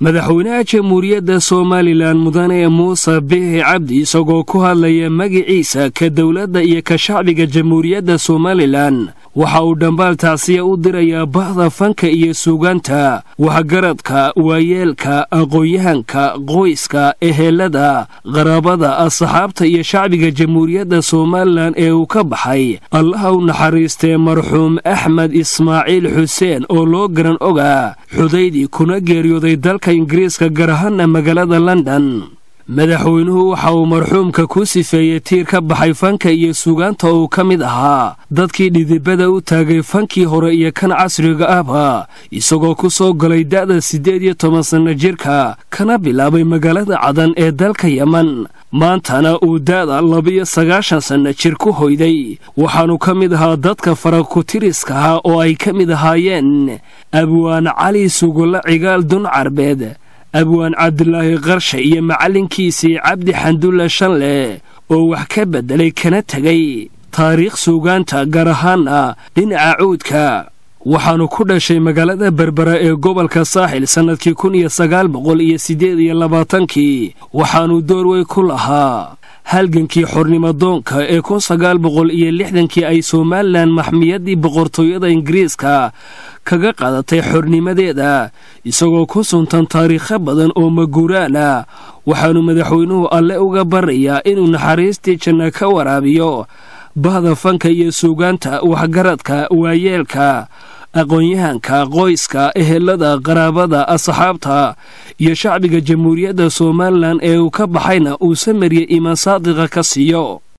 madaxweynaha jamhuuriyadda somalilan mudane muuse biixi cabdi isagoo ku hadlaya magiciisa ka dowladda iyo ka shacbiga jamhuuriyadda somalilan waxa uu dhambaal tacsiya u dirayaa bahda fanka iyo suugaanta waxgaradka waayeelka aqoon-yahanka qoyska ehelada qaraabada asxaabta iyo shacbiga jamhuuriyadda somalilan ee uu ka baxay allaha u naxariistee marxuum axmed ismaaciil xuseen oo loo garan ogaa xudaydii kuna geeriyooday dalka ingiriiska gaar ahaana magaalada london madaxweynuhu waxa uu marxuumka ku sifeeyey tiir ka baxay fanka iyo suugaanta oo uu ka mid ahaa dadkii dhidibada u taagay fankii hore iyo kan casriga ahba isagoo ku soo galay da'da siddeed iyo toban sanno jirka kana bilaabay magaalada cadan ee dalka yeman maantana uu da'da labiyo sagaashan sanno jir ku hoyday waxaanu ka mid ahaa dadka farakutiriskaha oo ay ka mid ahaayeen abwaan cali sugulla cigaal dun carbeed abwaan cabdulaahi qarshe iyo macallinkiisii cabdi xandulle shanle oo wax ka beddelay kana tegay taariikh suugaanta gaar ahaana dhinaca cuudka waxaanu ku dhashay magaalada berbera ee gobolka saaxil sannadkii kun iyo sagaal boqol iyo siddeed iyo labaatankii waxaanu door wey ku lahaa halgankii xornimadoonka ee kun sagaal boqol iyo lixdankii ay somalilan maxmiyaddii boqortooyada ingiriiska kaga qadatay xornimadeeda isagoo ku suntan taariikho badan oo maguuraana waxaanu madaxweynuhu alle uga barayaa inuu naxariistii janna ka waraabiyo bahda fanka iyo suugaanta waxgaradka waayeelka aqoon-yahanka qoyska ehelada qaraabada asxaabta iyo shacbiga jamhuuriyadda somalilan ee uu ka baxayna uu samariya imaan saadiqa ka siiyo